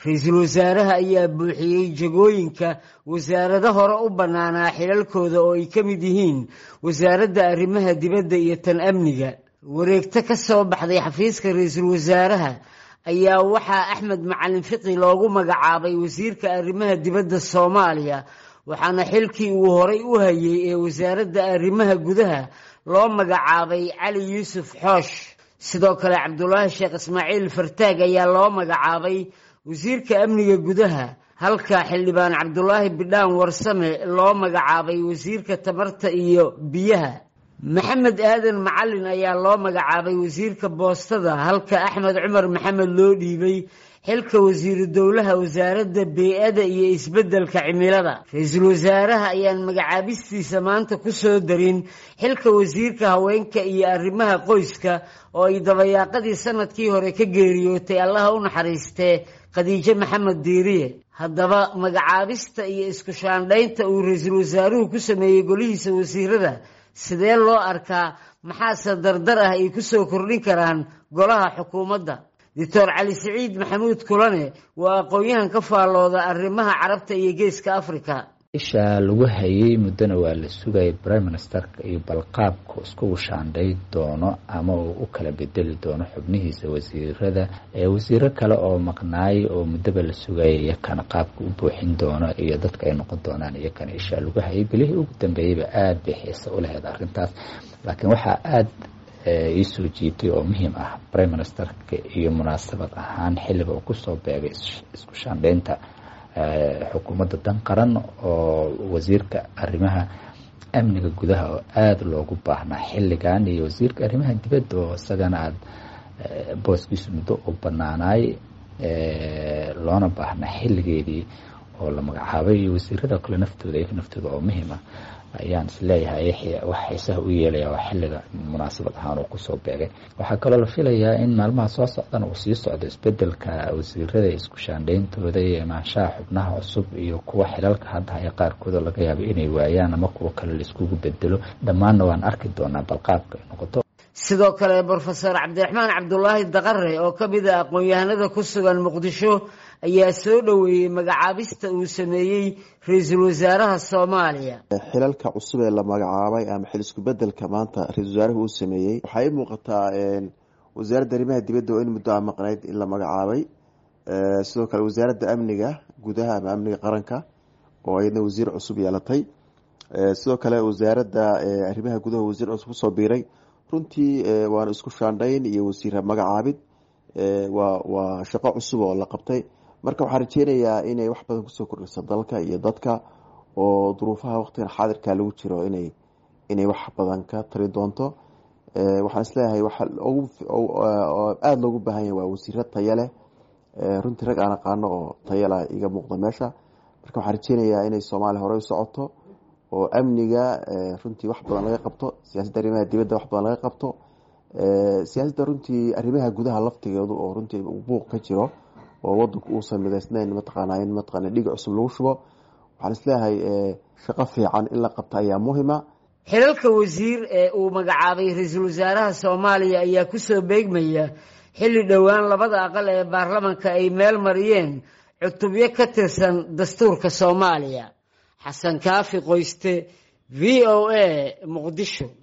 ra-iisul wasaaraha ayaa buuxiyey jagooyinka wasaarado hore u bannaanaa xilalkooda oo ay ka mid yihiin wasaaradda arrimaha dibadda iyo tan amniga wareegto ka soo baxday xafiiska ra-iisul wasaaraha ayaa waxaa axmed macalin fiqi loogu magacaabay wasiirka arrimaha dibadda soomaaliya waxaana xilkii uu horay u hayay ee wasaaradda arrimaha gudaha loo magacaabay cali yuusuf xoosh sidoo kale cabdulaahi sheekh ismaaciil fartaag ayaa loo magacaabay wasiirka amniga gudaha halka xildhibaan cabdulaahi bidhaan warsame loo magacaabay wasiirka tamarta iyo biyaha maxamed aadan macalin ayaa loo magacaabay wasiirka boostada halka axmed cumar maxamed loo dhiibay xilka wasiiru dowlaha wasaaradda bey-ada iyo isbeddelka cimilada ra-iisul wasaaraha ayaan magacaabistiisa maanta ku soo darin xilka wasiirka haweenka iyo arrimaha qoyska oo ay dabayaaqadii sanadkii hore ka geeriyootay allaha u naxariistee khadiijo maxamed diiriye haddaba magacaabista iyo isku shaandhaynta uu ra-iisul wasaaruhu ku sameeyey golihiisa wasiirada sidee loo arkaa maxaase dardar ah ay ku soo kordhin karaan golaha xukuumadda doctor cali siciid maxamuud kulane waa aqoon-yahan ka faallooda arrimaha carabta iyo geeska africa isha lagu hayay muddona waa la sugayay prime ministerka iyo balqaabku iskugu shaandhay doono ama uu u kala bedeli doono xubnihiisa wasiirada ee wasiiro kale oo maqnaay oo muddoba la sugayay iyakana qaabka u buuxin doono iyo dadka ay noqon doonaan iyakana isha lagu hayay bilihii ugu dambeeyeyba aada bay xiise u lahayd arrintaas laakiin waxaa aada iisoo jiitay oo muhiim ah prime ministerka iyo munaasabad ahaan xilliga uu kusoo beegay isku shaandhaynta xukuumadda dan qaran oo wasiirka arrimaha amniga gudaha oo aada loogu baahnaa xilligan iyo wasiirka arrimaha dibadda oo isagana aada booskiisu muddo u banaanaay loona baahnaa xilligeedii oo la magacaabay iyo wasiirada kale naftooda iyaga naftooda oo muhiim ah ayaan isleeyahay wax xiisaha u yeelaya waa xilliga munaasabad ahaan uu kusoo beegay waxaa kaloo la filayaa in maalmaha soo socdana uu sii socdo isbedelka wasiirada isku shaandhayntooda iyo imaanshaha xubnaha cusub iyo kuwa xilalka hadda haya qaarkooda laga yaabo inay waayaan ama kuwa kale laiskugu bedelo dhammaanna waan arki doonaa balqaabka ay noqoto sidoo kale brofesor cabdiraxmaan cabdulaahi daqare oo ka mid a aqoon-yahanada ku sugan muqdisho ayaa soo dhoweeyey magacaabista uu sameeyey ra-iisul wasaaraha soomaaliya xilalka cusub ee la magacaabay ama xil isku bedelka maanta ra-isul wasaaruhu uu sameeyey waxay muuqataa wasaaradda arrimaha dibadda oo in muddo a maqnayd in la magacaabay sidoo kale wasaaradda amniga gudaha ama amniga qaranka oo iyadna wasiir cusub yeelatay sidoo kale wasaaradda arrimaha gudaha wasiir cusub kusoo biiray runtii waana isku shaandhayn iyo wasiir magacaabid waa waa shaqo cusub oo la qabtay marka waxaan rajeynayaa inay wax badan kusoo kordhiso dalka iyo dadka oo duruufaha waqtigan xaadirka lagu jiro inay inay wax badan ka tari doonto waxaan isleeyahay waxa aada loogu baahan yahay waa wasiiro taya leh runtii rag aan aqaano oo tayala iga muuqda meesha marka waxaan rajeynayaa inay soomaaliya horey u socoto oo amniga runtii wax badan laga qabto siyaasadda arrimaha dibadda wax badan laga qabto siyaasadda runtii arrimaha gudaha laftigeedu oo runtii buuq ka jiro oo wadanku uusan midaysnayn mataqaana in mataqaana dhig cusub lagu shubo waxaan isleeyahay shaqo fiican in la qabta ayaa muhima xilalka wasiir ee uu magacaabay ra-iisul wasaaraha soomaaliya ayaa kusoo beegmaya xilli dhowaan labada aqal ee baarlamanka ay meel mariyeen cutubyo ka tirsan dastuurka soomaaliya xasan kaafi qoyste v o a muqdisho